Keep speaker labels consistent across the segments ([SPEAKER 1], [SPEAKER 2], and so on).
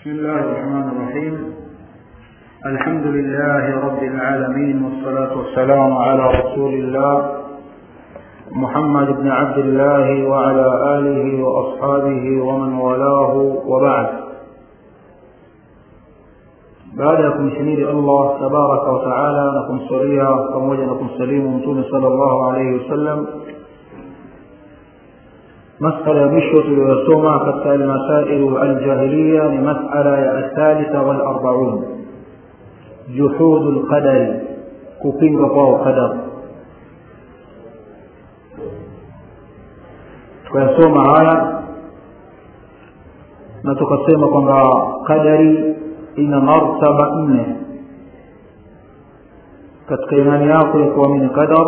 [SPEAKER 1] بسم الله الرحمن الرحيم الحمد لله رب العالمين والصلاة والسلام على رسول الله محمد بن عبد الله وعلى آله وأصحابه ومن والاه وبعد baada ya kumshimidi allah tabaraka wataala na kumsalia pamoja na kumsalimu mtume sala llahu alaihi wasallam masala ya mwisho tuliyosoma katika almasailu aljahiliya ni masala ya athalitha walarbaun juhudu lqadari kupinga kwao qadar tukayasoma haya na tukasema kwamba qadari ina martaba nne katika imani yako ya kuamini qadar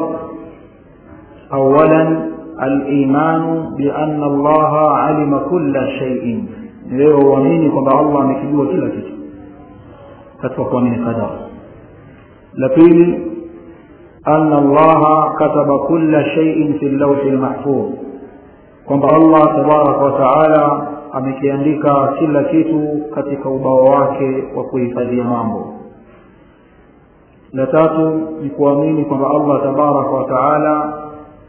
[SPEAKER 1] awalan alimanu biana allaha alima kula shaiin leo uamini kwamba allah amekijua kila kitu katika kuamini qadar la pili ana allaha kataba kula shaiin fi llauhi lmahfudh kwamba allah tabaraka wataala amekiandika kila kitu katika ubao wake wa kuhifadhia mambo la tatu ni kuamini kwamba allah tabaraka wa taala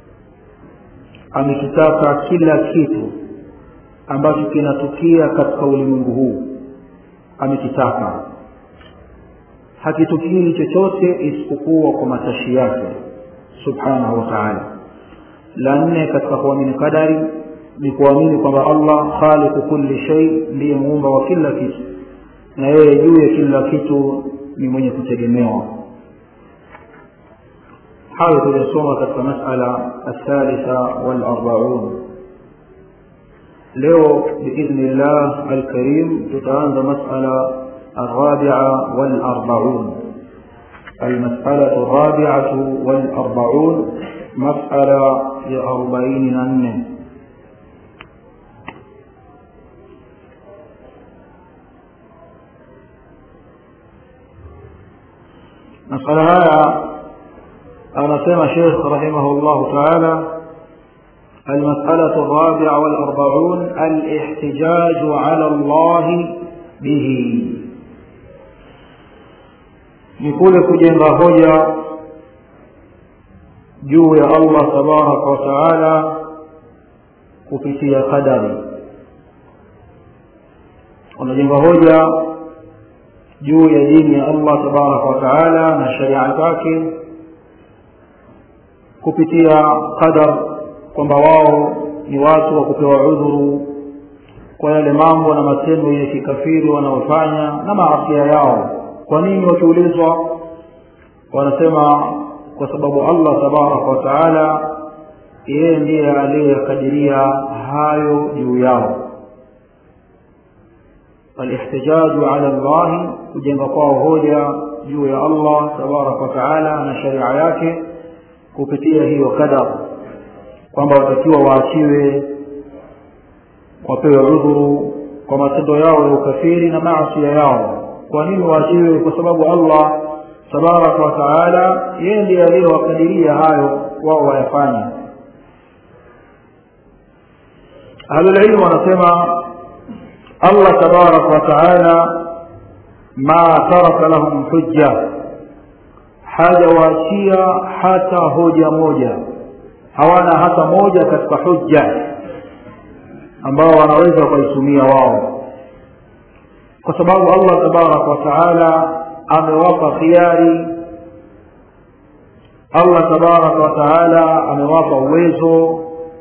[SPEAKER 1] amekitaka kila kitu ambacho kinatukia katika ulimwengu huu amekitaka hakitukii chochote isipokuwa kwa matashi yake subhanahu wa taala la nne katika kuamini kadari ni kuamini kwamba allah khaliqu kulli shay ndiye muumba wa kila kitu na yeye juu ya kila kitu ni mwenye kutegemewa hayo tuliyosoma katika masala athalitha walarbaun leo biidhni llah alkarim tutaanza masala الرابعة والأربعون المسألة الرابعة والأربعون مسألة لأربعين ننه masala haya anasema shekh rahimahu llahu taala المسألة الرابعة والأربعون الاحتجاج على الله به نقول كجنغ هجا juu ya allah tabaraka wataala kupitia qadari wanajenga hoja juu ya dini ya allah tabaraka wataala na sharia zake kupitia qadar kwamba wao ni watu wa kupewa udhuru kwa yale mambo na matendo ya kikafiri wanaofanya na maasia yao kwa nini wakiulizwa wanasema kwa sababu allah tabaraka wataala yeye ndiye aliyekadiria hayo juu yao الاحتجاج على الله kujenga kwao hoja juu ya allah tabaraka wataala na sharia yake kupitia hiyo kadar kwamba watakiwa waachiwe wapewe udhuru kwa matendo yao ya ukafiri na maasia yao kwa nini waachiwe kwa sababu allah tabaraka wataala yeye ndiye aliyowakadiria hayo wao wayafanye ahlulilmu wanasema allah tabaraka wataala ma taraka lahum hujja hajawaachia hata hoja moja hawana hata moja katika hujja ambao wanaweza wakaitumia wao kwa sababu allah tabaraka wataala amewapa khiari allah tabaraka wataala amewapa uwezo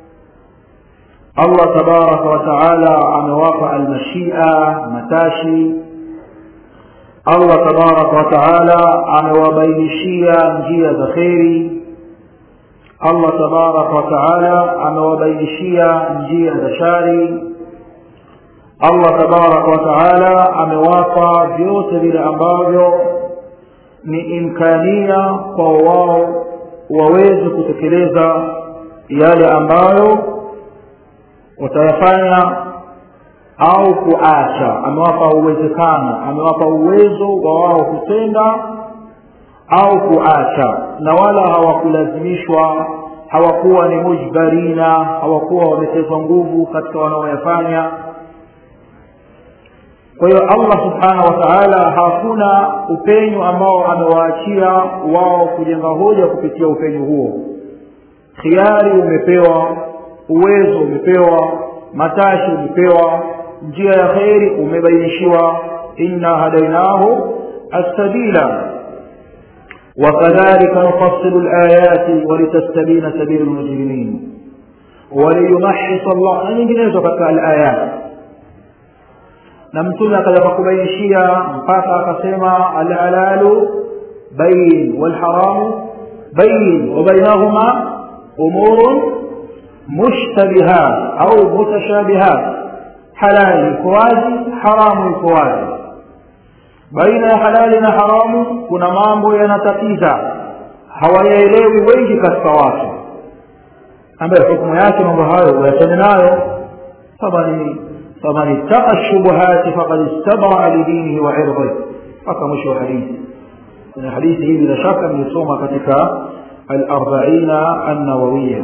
[SPEAKER 1] allah tabaraka wataala amewapa almashia matashi allah tabaraka wataala amewabainishia njia za kheri allah tabaraka wataala amewabainishia njia za shari allah tabaraka wataala amewapa vyote vile ambavyo ni imkania kwa wao waweze kutekeleza yale ambayo watayafanya au kuacha amewapa uwezekano amewapa uwezo wa wao kutenda au kuacha na wala hawakulazimishwa hawakuwa ni mujbarina hawakuwa wametezwa nguvu katika wanaoyafanya kwa hiyo allah subhanahu wa taala hakuna upenyo ambao amewaachia wao kujenga hoja kupitia upenyo huo khiari umepewa uwezo umepewa matashi umepewa njia ya kheri umebainishiwa inna hadainahu السبيل وكذلك نفصل الآيات ولتستبين سبيل المجرمين وليمحص الله nyinginezo katika alayat na mtume akaja kubainishia mpaka akasema alhalalu bayin walharamu bayin wabainahuma umurun mushtabihat au mutashabihat halali iko wazi haramu iko wazi baina ya halali na haramu kuna mambo yanatatiza hawayaelewi wengi katika watu ambayo hukumu yake mambo hayo wayachane nayo faman ittaqa shubuhati faqad istabraa lidinihi wa irdih mpaka mwisho wa hadithi kwenye hadithi hii bila shaka nilisoma katika alarbaina annawawiya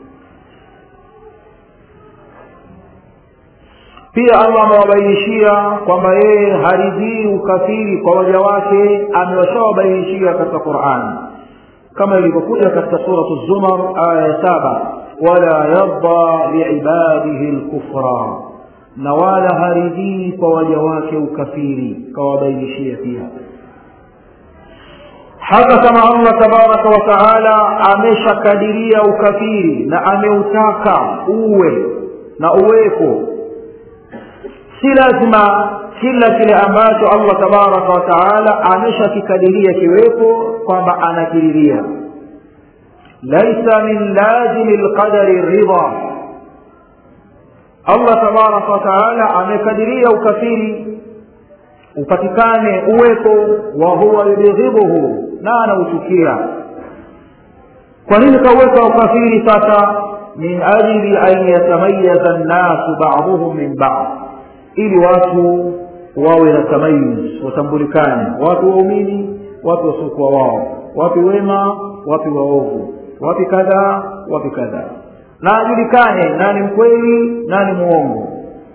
[SPEAKER 1] pia allah amewabainishia kwamba yeye haridhii ukafiri kwa waja wake amewashawabainishia katika qurani kama ilivyokuja katika suratu zumar aya ya saba wala yarda liibadihi lkufra na wala haridhii kwa waja wake ukafiri kawabainishia pia hata kama allah tabaraka wa taala ameshakadiria ukafiri na ameutaka uwe na uwepo si lazima kila kile ambacho allah tabaraka wa taala ameshakikadiria kiwepo kwamba anakiriria laisa min lazimi lqadari ridha allah tabaraka wa taala amekadiria ukafiri upatikane uwepo wa huwa yubghidhuhu na anauchukia kwa nini kaweka ukafiri sasa min ajli an yatamayaza nnasu baduhum min bad ili watu wawe na tamayuz watambulikane watu waumini watu wasiokuwa wao wapi wema wapi waovu wapi kadhaa wapi kadhaa na ajulikane nani mkweli nani muongo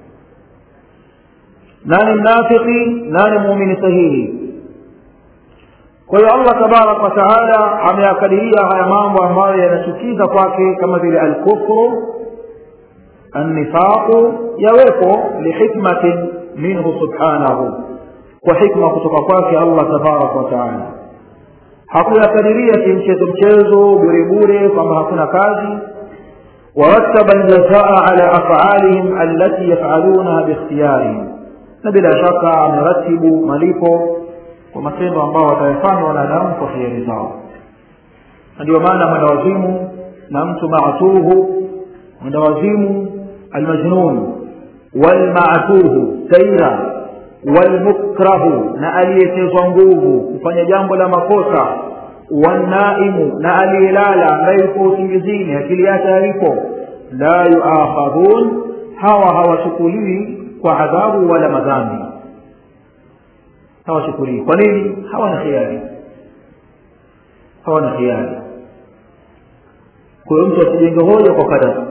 [SPEAKER 1] nani mnafiki nani muumini sahihi kwa hiyo allah tabaraka wataala ameyakadiria haya mambo ambayo yanachukiza kwake kama vile alkufru annifaqu yawepo lihikmatin minhu subhanahu kwa hikma kutoka kwake allah tabaraka wataala hakuyakadiria kimchezo mchezo burebure kwamba hakuna kazi warattaba ljazaa ala afalihim allati yafalunaha biikhtiyarihim na bila shaka ameratibu malipo kwa matendo ambao watayafanya wanadamu kwa hiari zao na ndio maana mwendawazimu na mtu maatuhu mwendawazimu almajnun walmaatuhu taira walmukrahu na aliyetezwa nguvu kufanya jambo la makosa wanaimu na aliyelala ambaye yuko usingizini akili yake haipo la yuakhadhun hawa hawachukuliwi kwa adhabu wala madhambi hawachukulii kwa nini hawana khiari hawana khiari kwa hiyo mtu asijenge hoja kwa kadari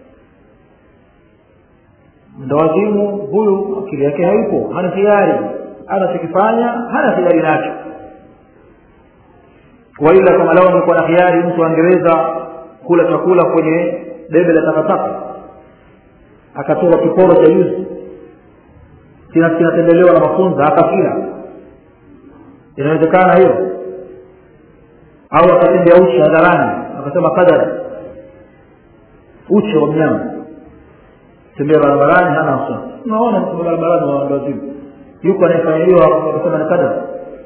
[SPEAKER 1] mdawazimu huyu akili yake haipo hana khiari anachokifanya hana khiari nacho waila kama lao nikuwa na khiari mtu angeweza kula chakula kwenye debe la takataka akatoa kiporo cha yuzi kinatembelewa na mafunza akakila inawezekana hiyo au akatembea uchi hadharani akasema kadari uchi wa mnyama tembea barabarani hana wasiwasi unaona mtu barabarani wa wazimu yuko anayefanya hiyo akasema ni kadari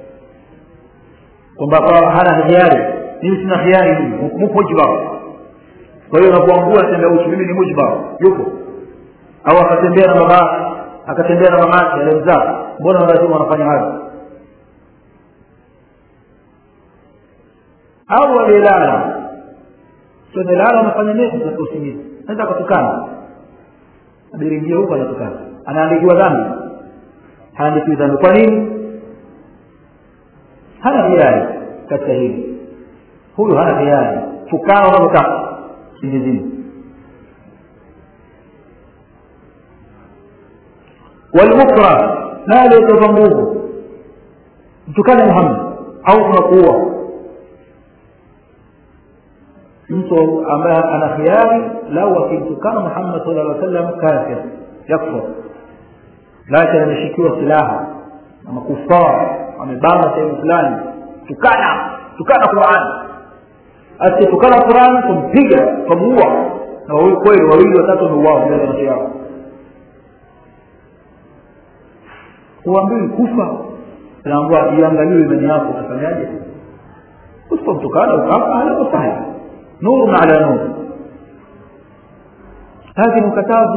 [SPEAKER 1] kwamba hana hiari mimi sina hiari mimi mujbar kwa hiyo unapoangua tembea uchi mimi ni mujbar yupo au akatembea na baba akatembea na mamake aliyemzaa mbona lazima wanafanya hayo au aliyelala amelala anafanya nini katika usingizi naweza akatukana abiringia huko anatukana anaandikiwa dhambi haandikiwi dhambi kwa nini hana hiari katika hili huyu hana hiari tukana unavyotaka usingizini walmukra na aliyetoka nguvu mtukane muhammad au tunakuua mtu ambaye ana khiari lau akimtukana muhammad sala llaw sallam kafir yakfur lakini ameshikiwa silaha na makufar amebana sehemu fulani tukana tukana qurani asitukana qurani tumpiga tumuua na wawili kweli wawili watatu wameuawa mbele ya macho yao kuambiwi kufa naambua iangaliwe imani yako utafanyaje usipomtukana ukafa ala sahli nurun ala nur هذه mkatazi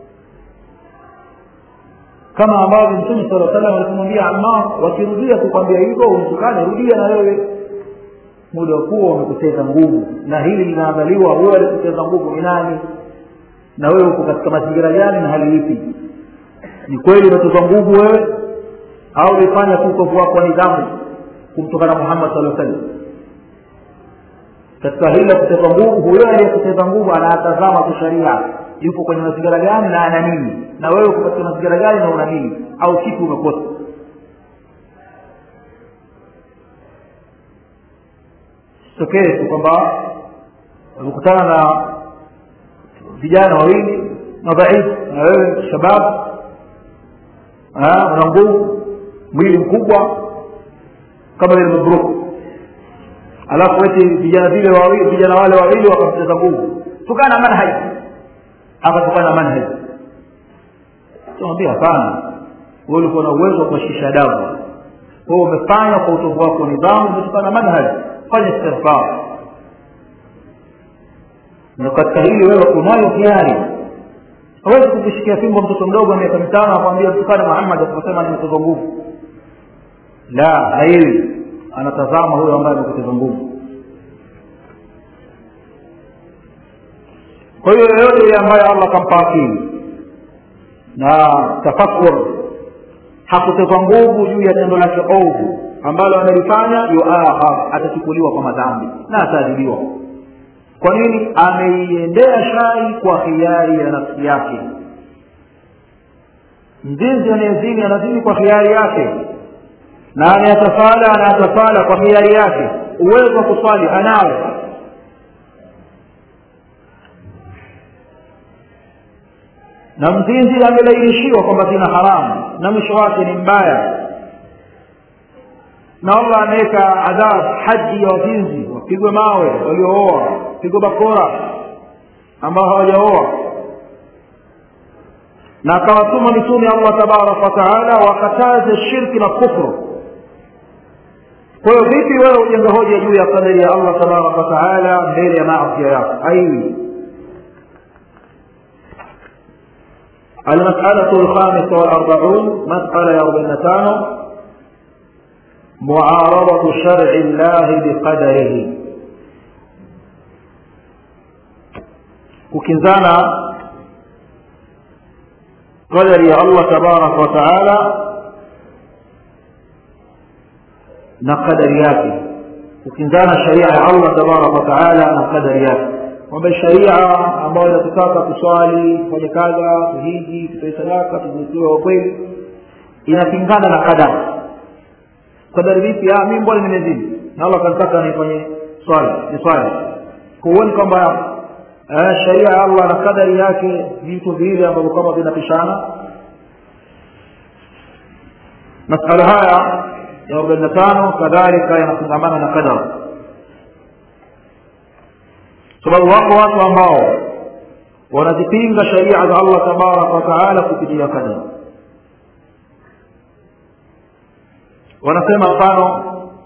[SPEAKER 1] kama ambavyo mtume sala salam alikumwambia ammar wakirudia kukwambia hivyo umtukane rudia na wewe muda wa kuwa umepoteza nguvu na hili linaangaliwa wewe alipoteza nguvu ni nani na wewe uko katika mazingira gani na hali ipi ni kweli umetoza nguvu wewe au ulifanya tu utovu wako wa nidhamu kumtokana muhammad saa sallam katika hili la kuteza nguvu huyo aliyekuteza nguvu anatazama tu sharia yupo kwenye mazingira gani na ana nini na wewe uko katika mazingira gani na una nini au kitu umekosa tokee tu kwamba umekutana na vijana wawili madhaifu na wewe shabab una nguvu mwili mkubwa kama vile mabruk alafu eti vijana vile wawili vijana wale wawili wakamcheza nguvu tukana manhaji akatukana manhaji tunamwambia hapana wewe ulikuwa na uwezo wa kuwashisha damu wewe umefanya kwa utovu wako nidhamu umetukana manhaji fanya istighfar na katika hili wewe unayo hiari hawezi kukishikia fimbo mtoto mdogo wa miaka mitano akwambia mtukane muhammad akasema nimetoza nguvu la haili anatazama huyo ambaye amepoteza nguvu kwa hiyo yoyote yule ambaye allah akampa akili na tafakur hakutezwa nguvu juu ya tendo lake ovu ambalo amelifanya yuahar atachukuliwa kwa madhambi na ataadhibiwa kwa nini ameiendea shari kwa hiari ya nafsi yake mzinzi anayezini anazini kwa hiari yake na anayatafala anayatafala kwa hiari yake uwezo wa kuswali anao na mzinzi amelainishiwa kwamba zina haramu na mwisho wake ni mbaya na allah ameweka adhabu haji ya wazinzi wapigwe mawe waliooa wapigwe bakora ambao hawajaoa na akawatuma mitume allah tabaraka wataala wakataze shirki na kufru kwa hiyo vipi wewe ujenga hoja juu ya kadari ya allah tabaraka wataala mbele ya maasia yako aiwi المسألة الخامسة والأربعون مسألة يربين تانو معارضة شرع الله بقدره kukinzana qadari ya allah tabaraka wataala na qadari yake kukinzana sharia ya allah tabaraka wataala na qadari yake kwamba sharia ambayo inatutaka kuswali kufanya kadha kuhiji tutoe sadaka tuzitiwe wa kweli inapingana na qadari qadari vipi mi mbona nimezidi na allah kanitaka nifanye swali ni swali huoni kwamba sharia ya allah na kadari yake vitu viwili ambavyo kama vinapishana masala haya ya arobaini na tano kadhalika yanafungamana na kadar sababu wako watu ambao wanazipinga sharia za allah tabaraka wataala kupitia kadar wanasema mfano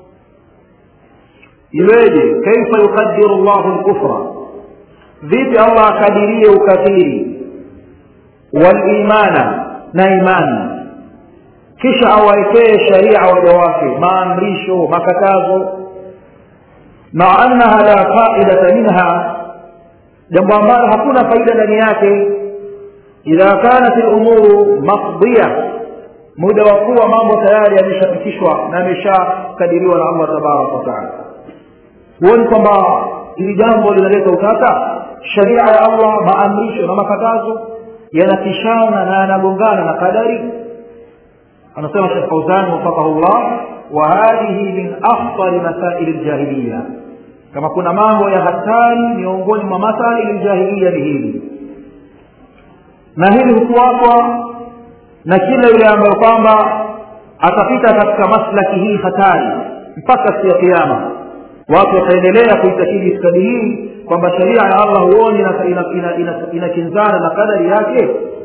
[SPEAKER 1] iweje kaifa yukadiru llahu lkufra vipi allah akadirie ukafiri walimana na imani kisha awawekee sharia waja wake maamrisho makatazo maa annaha la faidata minha jambo ambalo hakuna faida ndani yake idha kanat lumuru maqdiya muda wa kuwa mambo tayari yameshapitishwa na ameshakadiriwa na allah tabaraka wataala huoni kwamba hili jambo linaleta utata sharia ya allah maamrisho na makatazo yanapishana na yanagongana na kadari anasema shekh fauzani wafakahu llah wa hadhihi min akhtari masaili ljahiliya kama kuna mambo ya hatari miongoni mwa masaili ljahiliya ni hili na hili hufuatwa na kila yule ambayo kwamba atapita katika maslaki hii hatari mpaka siku ya kiama watu wataendelea kuitakidi itikadi hii kwamba sheria ya allah huoni inakinzana ina, ina, ina na kadari yake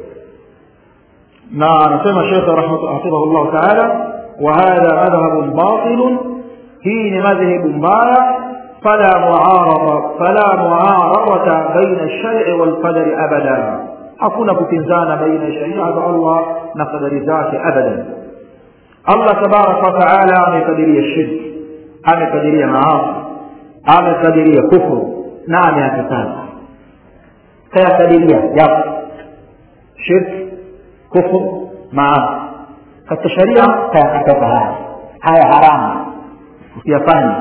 [SPEAKER 1] na anasema shekhe hafidhahu llahu taala وهذا مذهب باطل هي مذهب mbaya فلا معارضة فلا معارضة بين الشرع والقدر أبدا hakuna kupinzana baina ya sharia za allah na kadari zake abadan allah tabaraka wataala amekadiria shirki amekadiria maasi amekadiria kufru na ameyakataza kayakadiria yapo shirki kufru maasi katika sharia kayakataza haya haya haramu usiyafanya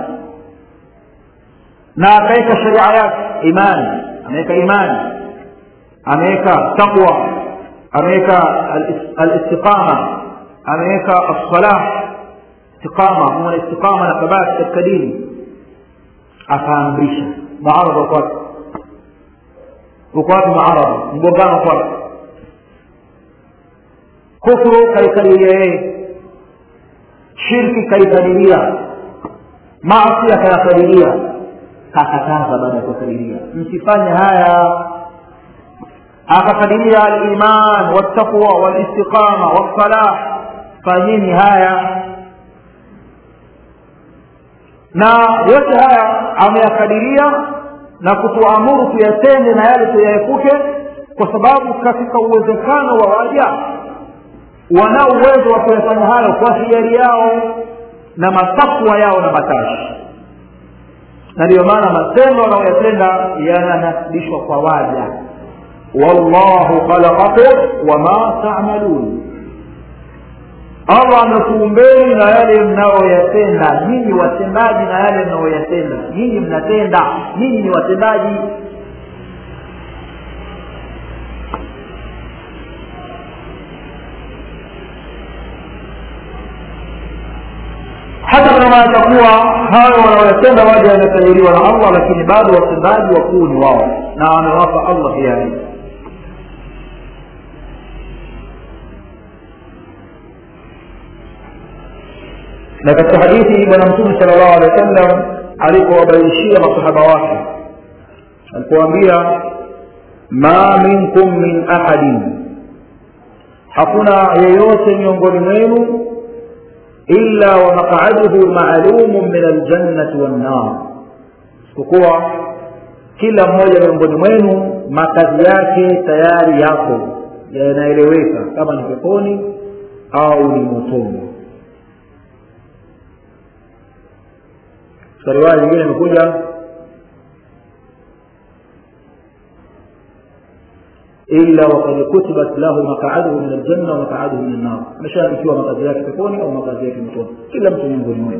[SPEAKER 1] na akaweka sharia yake imani ameweka imani ameweka taqwa ameweka alistiqama ameweka assalah istiqama muna istiqama na thabati katika dini akaamrisha muaradha uko wapi uko wapi muaradha mgongano uko wapi kufru kaikadiria yeye shirki kaikadiria maasi akayakadiria kakataza baada ya kukadiria msifanye haya akakadiria aliman waltaqwa walistiqama wassalah fanyeni haya na yote haya ameyakadiria na kutuamuru tuyatende na yale tuyaepuke kwa sababu katika uwezekano wa waja wanao uwezo wa kuyafanya hayo kwa hiari yao na matakwa yao na matashi na ndiyo maana matendo wanaoyatenda yananasibishwa kwa waja wallahu khalaqakum wama tamalun allah amekuumbeni na yale mnayoyatenda nyinyi watendaji na yale mnayoyatenda nyinyi mnatenda nyinyi ni watendaji hata kama atakuwa hayo wanaoyatenda waja yanakadiriwa na allah lakini bado watendaji wakuu ni wao na amewapa allah hiari na katika hadithi bwana mtume sala llahu alehi wa sallam alipowabainishia masahaba wake alipowaambia ma minkum min ahadin hakuna yeyote miongoni mwenu illa wa maqaduhu maalumun min aljannati wannar isipokuwa kila mmoja miongoni mwenu makazi yake tayari yako yanaeleweka kama ni peponi au ni motoni katika riwaya nyingine imekuja illa wakad kutibat lahu maqaduhu min aljanna wa maqaduhu min annar ameshaandikiwa makazi yake peponi au makazi yake motoni kila mtu miongoni mwenu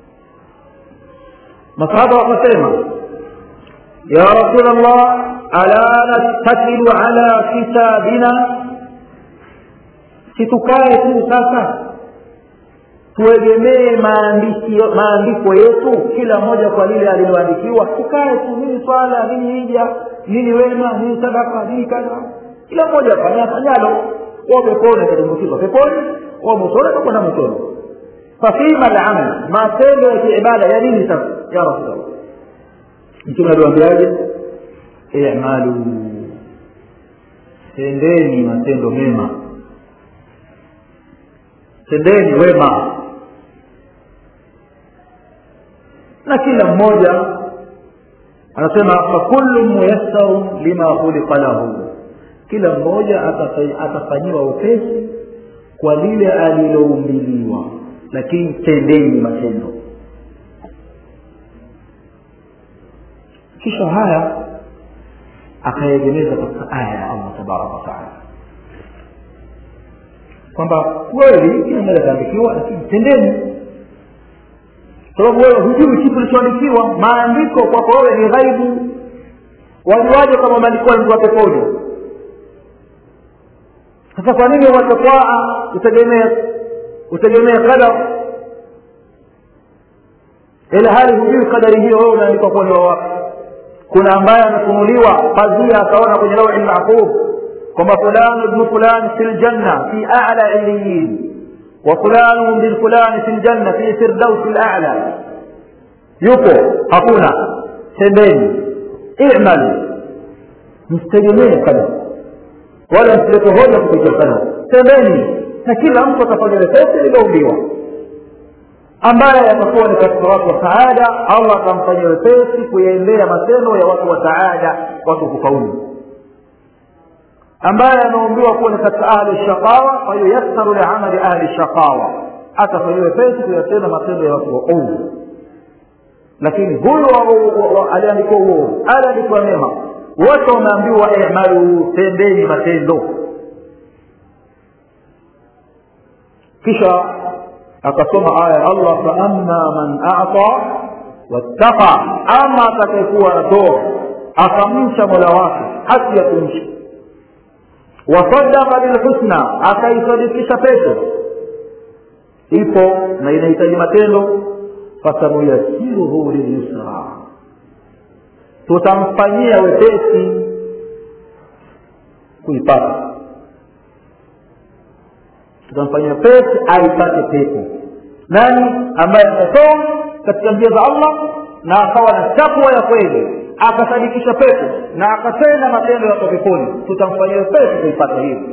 [SPEAKER 1] masahaba wakasema ya rasul allah ala nattakilu ala kitabina situkae tu sasa tuegemee maandiko yetu kila mmoja kwa lile aliloandikiwa tukae tu nini swala nini hija nini wema nini sadaka nini kadha kila mmoja afanya afanyalo wa peponi atatumbukizwa peponi wa motoni atakwenda motoni fafima lamal matendo ya kiibada ya nini sasa ya rasulllah mtume aliwambiaje imalu tendeni matendo mema tendeni wema na kila mmoja anasema fakullu muyassarun lima khuliqa lahu kila mmoja atafanyiwa upesi kwa lile aliloumbiliwa lakini tendeni matendo kisha haya akayegemeza katika aya ya allah tabaraka wataala kwamba kweli kila mmoja ataandikiwa lakini tendeni sababu wewe hujui kitu kilichoandikiwa maandiko kwako wewe ni ghaibu wajuaje kama maandiko yalikuwa peponi sasa kwa nini wachakwaa utegemee utegemee qadar ila hali hujui kadari hiyo wewe unaandikwa kuwa ni wawapi kuna ambaye amefunuliwa pazia akaona kwenye lawi lmahfudh kwamba fulani ibnu fulani fi ljanna fi ala iliyin wa fulanu bin fulani fi ljanna fi firdausi lala yupo hakuna tembeni imal msitegemee kadar wala msilete hoja kupitia kadar tembeni na kila mtu atafanya wepesi lililoumbiwa ambaye atakuwa ni katika watu wa saada allah atamfanyia wepesi kuyaendea matendo ya watu wa saada watu kufaulu ambaye ameumbiwa kuwa ni katika ahli shaqawa fayuyassaru liamali ahli shaqawa atafanyia wepesi kuyatenda matendo ya watu wa ovu lakini huyu aliandikiwa uovu aliandikiwa mema wote wameambiwa imalu tendeni matendo kisha akasoma aya ya allah faama man ata wattaqa ama atakayekuwa anatoa akamcha mola wake haki ya kumcha wasadaka bilhusna akaisadikisha pepo ipo na inahitaji matendo fasanuyasiruhu lilyusra tutamfanyia wepesi kuipata tutamfanyia pesi aipate pepo nani ambaye atatoa katika njia za allah na akawa na takwa ya kweli akasadikisha pepo na akatenda matendo ya peponi tutamfanyia pesi kuipata hiyo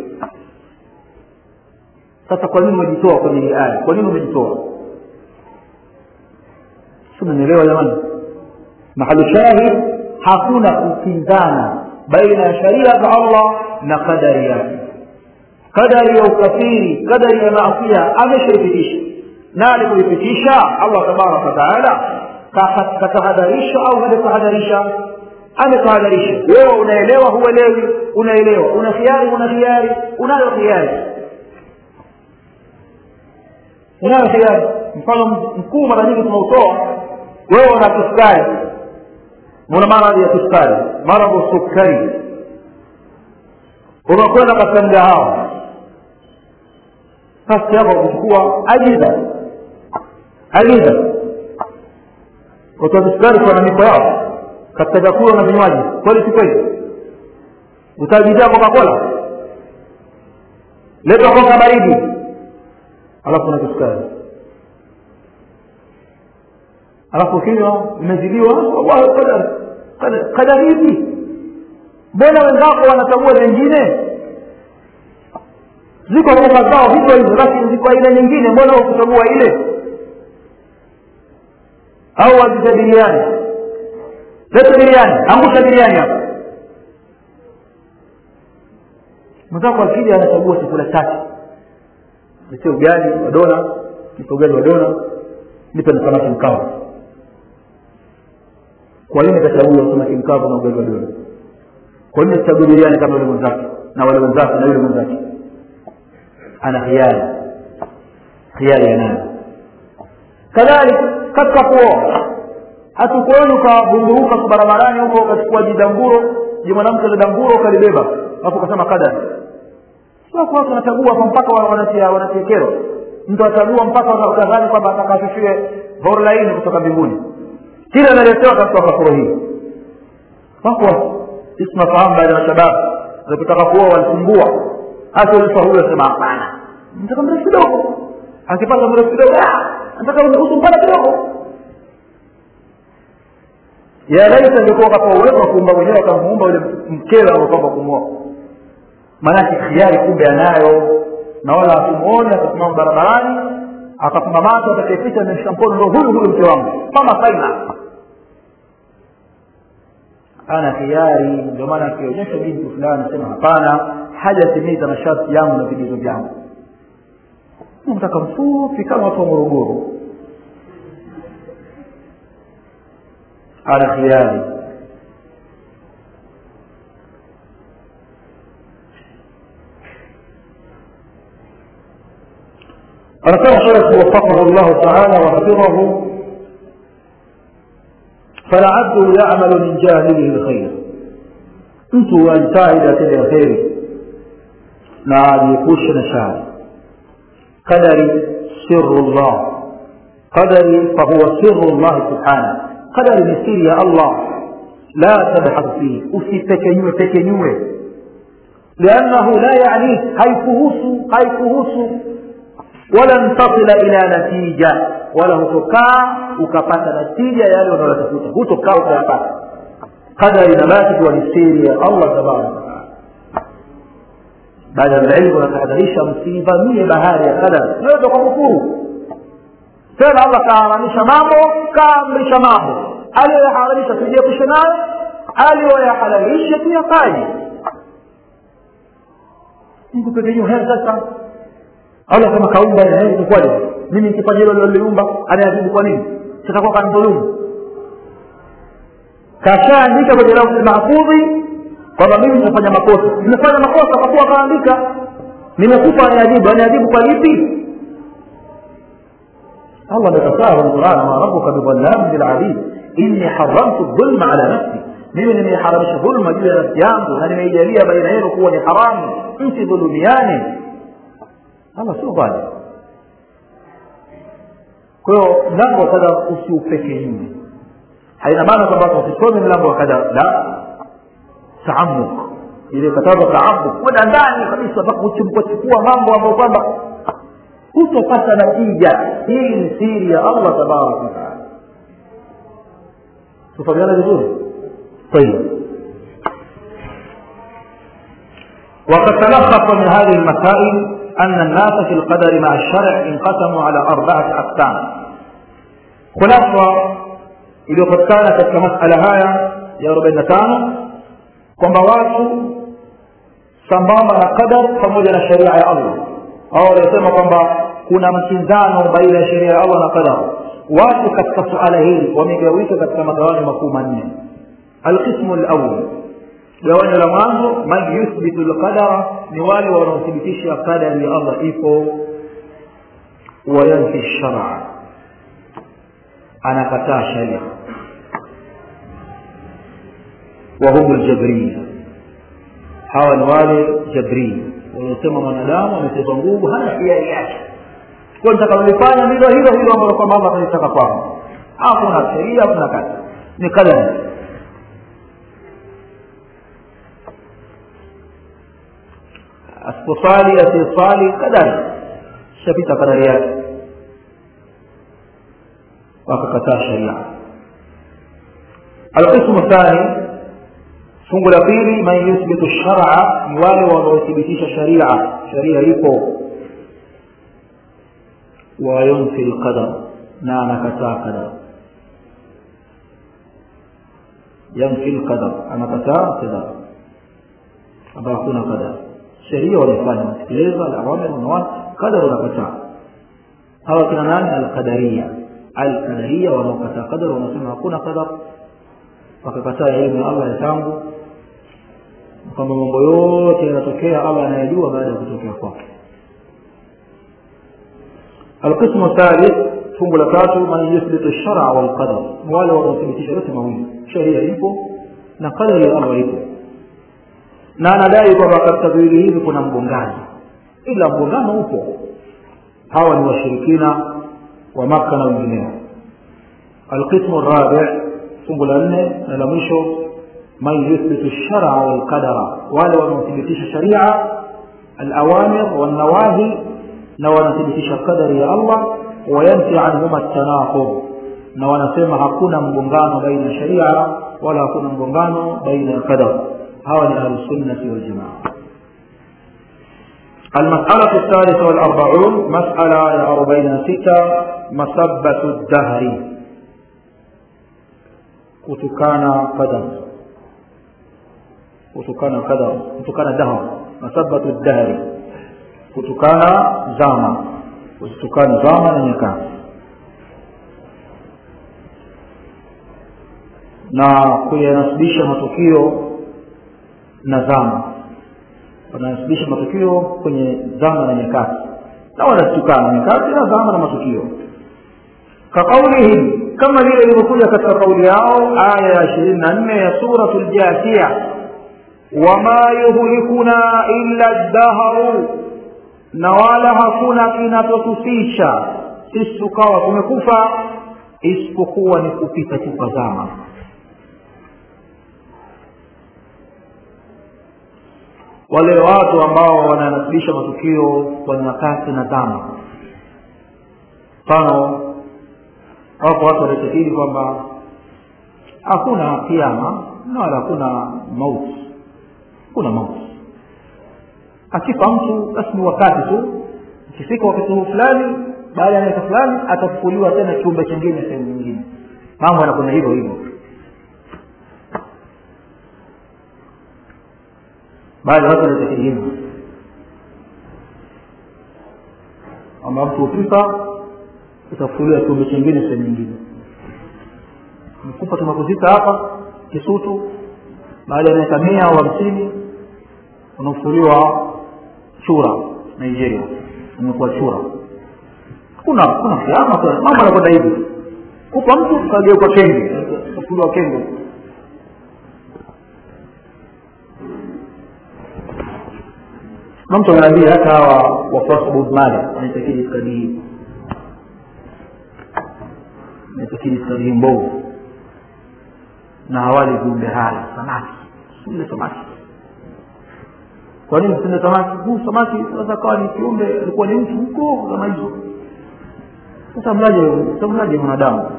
[SPEAKER 1] sasa kwa nini umejitoa kwenye hii aya kwa nini umejitoa simenielewa jamani mahalu shahid hakuna kupinzana baina ya sharia za allah na kadari yake kadari ya ukafiri kadari ya maasia ameshaipitisha na alipoipitisha allah tabaraka wataala katahadharisha au hajatahadharisha ametahadharisha wewe unaelewa huelewi unaelewa una khiari una khiari unayo khiari unayo khiari mfano mkuu mara nyingi tunautoa wewe una kisukari una maradhi ya kisukari maradhu sukari unakwenda katika mgahawa basi yako kuchukua agiza agiza watoa sukari kwa mamiko yao katika vyakula na vinywaji kweli si kweli utaagizia coca cola leta koka baridi alafu na kisukari alafu ukinywa imezidiwa wallahi kadari kadari hivi mbona wenzako wanachagua vingine ziko koka zao hivyo hivyo basi ziko aina nyingine mbona ukuchagua ile au wagiza biriani leta biriani angusha biriani hapa mwenzako akija anachagua chakula chake nipe ugali wa dona nipe ugali wa dona nipe na samaki mkavu kwa nini kachagua samaki mkavu na ugali wa dona kwa nini sichagua biriani kama yule mwenzake na wale wenzake na yule mwenzake ana khiari khiari ya nani kadhalika katika kuoa hatukuoni ukavunduruka barabarani huko ukachukua jidanguro ji mwanamke lidanguro ukalibeba alafu ukasema kadari sio kwa watu wanachagua kwa mpaka wanatia wanatia kero mtu achagua mpaka wakadhani kwamba atakashushiwe horlaini kutoka mbinguni kila analetewa katika kafuro hii wako sisi tunafahamu baadhi ya shababu walipotaka kuoa walisumbua hasa ulifa huyo asema hapana nataka mrefu kidogo akipata mrefu kidogo nataka usumpana kidogo ya laita ingekuwa kapa uwezo wa kuumba mwenyewe akamuumba yule mkewe anaopamba kumwoa maanake khiari kumbe anayo na wala akimwoni akasimama barabarani akafumba macho atakayepita ameshika mkono ndo huyu huyu mke wangu kama faina ana khiari ndio maana akionyesha binti fulani sema hapana hajatimiza masharti yangu na vigezo vyangu nataka mfupi kama watu wa morogoro ana khiari anasema shekh wafaqahu llahu taala wahafidhahu falabdu yamalu min jahilihi lkhair mtu ajitahidi atende kheri na ajiepushe na shari kadari siru llah qadari fahuwa siru llahi subhanahu qadari ni siri ya allah la tabhathu fihi usipekenyue pekenyue liannahu la yanik haikuhusu haikuhusu walan tasila ila natija wala hutokaa ukapata natija yale unayotafuta hutokaa ukayapata qadari inabaki kuwa ni siri ya allah tabaraka wataala baada ya ilmu wanatahadharisha msiivamie bahari ya qadari naweza kwa kufuru tena allah kaharamisha mambo kaamrisha mambo aliyoyaharamisha tujiepushe nayo aliyoyahalalisha tuyafanye mtu pekenyua heri sasa allah kama kaumba ikwaje mimi nikifanya hilo liloliumba anayajibu kwa nini sitakuwa kanidhulumu kashaandika kwenye lauhi mahfudhi kwamba mimi nimefanya makosa nimefanya makosa kwa kuwa kaandika nimekufa aniajibu aniajibu kwa lipi allah amekataa kwenye quran ma rabuka bidhallamin lilabid inni haramtu dhulma ala nafsi mimi nimeiharamisha dhulma juu ya nafsi yangu na nimeijalia baina yenu kuwa ni haramu msidhulumiane allah sio dhalim kwa hiyo mlango wa kadha usiupeke nyuma haina maana kwamba usisome mlango wa kadha la taamuk ile kataza taamuk kwenda ndani kabisa mpaka kuchukua mambo ambayo kwamba hutopata natija hii ni siri ya allah tabaraka wataala tufahamiana vizuri طيب وقد تلخص من هذه المسائل أن الناس في القدر مع الشرع انقسموا على أربعة أقسام خلاصة iliyopatikana katika masala haya ya arobaini na tano kwamba watu sambamba na qadar pamoja na sheria ya allah au waliosema kwamba kuna mkinzano baina ya sheria ya allah na qadar watu katika suala hili wamegawika katika magawanyo makuu manne alqismu lawal gawanyo la mwanzo man yuthbitu lqadara ni wale wanaothibitisha qadari ya allah ipo wayanfi lshara anakataa sharia wahum ljabriya hawa ni wale jabria wanaosema mwanadamu amechezwa nguvu hana hiari yake kwa nitakalolifanya ndilo hilo hilo ambalo kwamba allah atalitaka kwangu hakuna sheria hakuna kazi ni kadari asiposali asiyesali kadari shapita kadari yake wakakataa sharia alqismu thani fungu la pili man yuthbitu shara ni wale wanaothibitisha sharia sharia ipo wayunfi lqadar na anakataa qadar yanfi lqadar anakataa qadar ambayo hakuna qadar sheria wanafanya wanatekeleza alawamir wanawana qadar wanakataa hawa kina nani alqadaria alqadaria wanaokataa qadar wanasema hakuna qadar wakakataa elimu ya allah ya tangu kwamba mambo yote yanatokea allah anayajua baada ya kutokea kwake القسم الثالث fungu la tatu man yuthbitu lshara walqadar ni wale wanaothibitisha yote mawili sheria ipo na qadari ya allah ipo na anadai kwamba katika viwili hivi kuna mgongano ila mgongano upo hawa ni washirikina wa makka na wengineo alqismu rabi fungu la nne na la mwisho man yuthbitu lshara walqadara wale wanaothibitisha sharia alawamir walnawahi na wanathibitisha qadari ya allah wayanfi anhuma tanaqub na wanasema hakuna mgongano baina ya sharia wala hakuna mgongano baina ya qadar hawa ni ahlusunnati waljamaa المسألة الثالثة والأربعون مسألة أربعين ستة مسبة الدهر كتكان قدر كتكان قدر كتكان دهر مسبة الدهر kutukana zama kuzitukana zama na nyakati na kuyanasibisha matukio na zama wananasibisha matukio kwenye zama na nyakati na wanazitukana nyakati na zama na matukio kaqaulihim kama vile ilivyokuja katika kauli yao aya ya ishirini na nne ya suratu ljathiya wama yuhlikuna illa dahru na wala hakuna kinachotufisha sisi tukawa tumekufa isipokuwa ni kupita tu kwa zama wale watu ambao wananasilisha matukio kwa nyakati na zama mfano wako watu wanaitakidi kwamba hakuna kiama na wala hakuna mauti kuna mauti akifa mtu basi ni wakati tu ikifika wakati huu fulani baada ya miaka fulani atafufuliwa tena kiumbe chingine sehemu nyingine mambo yanakwenda hivyo hivyo baadhi ya watu wanaitakidi hivyo kwamba mtu ukifa utafufuliwa kiumbe chingine sehemu nyingine mkupa tumekuzika hapa kisutu baada ya miaka mia au hamsini unafufuliwa chura nigeria umekuwa chura kuna kuna kiama mambo anakwenda hivi kupa mtu kageuka kenge unafufuliwa kenge na mtu anaambia hata hawa wafuasi wa Bob Marley wanaitakidi itikadi hii wanaitakidi itikadi hii mbovu na hawali viumbe hai samaki sile samaki kwa nini sile samaki huu samaki sasa kawa ni kiumbe alikuwa ni mtu huko kama hizo sasa mlaje mlaje mwanadamu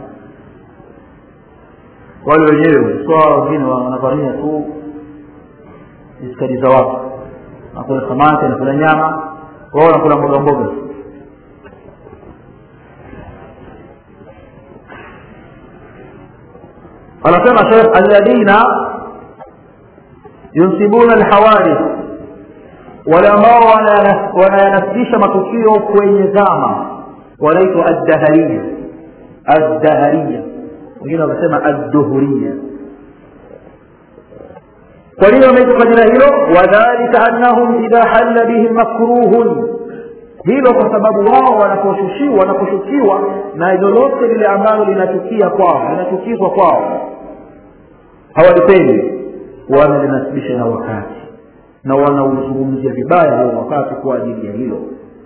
[SPEAKER 1] wale wenyewe swa wengine wanavamia tu itikadi za watu nakula samaki nakula nyama wao nakula mboga mboga anasema shekh alladhina yunsibuna alhawadith wale ambao wanayanasibisha matukio kwenye zama wanaitwa addahariya addahariya wengine wakasema adduhuria kwa nini wameitwa kwa jina hilo wadhalika annahum idha halla bihim makruhun hilo kwa sababu wao wanaposhushiwa wanaposhukiwa na lolote lile ambalo linachukia kwao linachukizwa kwao hawalipendi wanalinasibisha na wakati na wanauzungumzia vibaya huo wakati kwa ajili ya hilo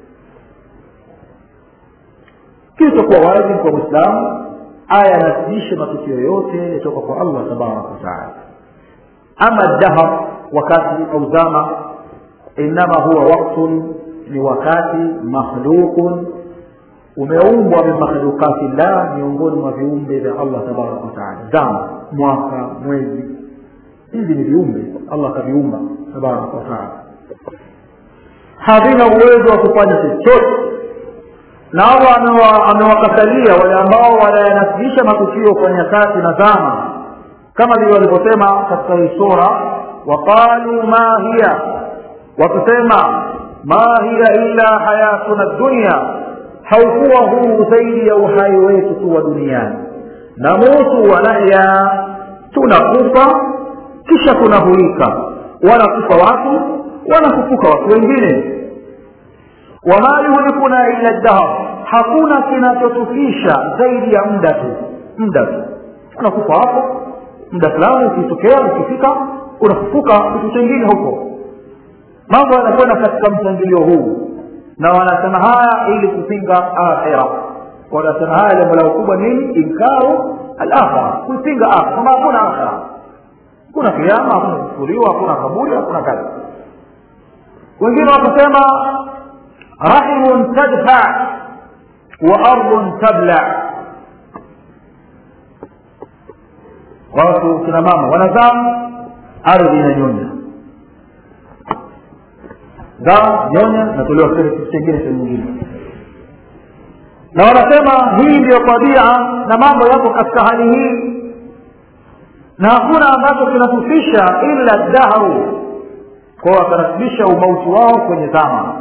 [SPEAKER 1] kilichokuwa wajibu kwa mwislamu aya anasibishe matukio yote yatoka kwa allah tabaraka wataala ama dahar wakati au zama inama huwa waktun ni wakati makhlukun umeumbwa min makhlukati llah miongoni mwa viumbe vya allah tabaraka wataala zama mwaka mwezi hivi ni viumbe allah akaviumba tabaraka wataala havina uwezo wa kufanya chochote na allah amewakatalia wale ambao wanayanasibisha matukio kwa nyakati na zama kama vile walivyosema katika hii sura waqalu ma hiya wakisema ma hiya illa hayatuna dunya haukuwa huu zaidi ya uhai wetu tu wa duniani namutu wanahya tunakufa kisha tunahuika wanakufa watu wanafufuka watu wengine wama yuhlikuna illa dahr hakuna kinachotufisha zaidi ya muda tu muda tu unakufa hapo muda fulani ukitokea ukifika unafufuka kitu chengine huko mambo yanakwenda katika mpangilio huu na wanasema haya ili kupinga akhira wanasema haya lengo lao kubwa nini inkaru alakhira kuipinga akhira kwamba hakuna akhira kuna kiama hakuna kufufuliwa hakuna kaburi hakuna kazi wengine wakasema rahimun tadfa wa ardun tabla watu kina mama wanazaa ardhi inanyonya zaa nyonya natolewa kitu chengine sehemu nyingine na wanasema hii ndiyo tabia na mambo yako katika hali hii na hakuna ambacho kinahusisha illa dahru kwa wakanasibisha umauti wao kwenye zama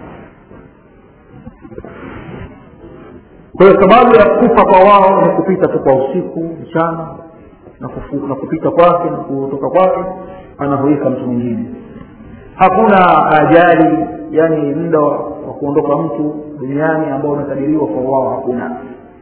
[SPEAKER 1] kwa hiyo sababu ya kufa kwa wao ni kupita tu kwa usiku mchana na, kufu, na kupita kwake na kutoka kwake anahuika mtu mwingine hakuna ajali yani muda wa kuondoka mtu duniani ambao unakadiriwa kwa wao hakuna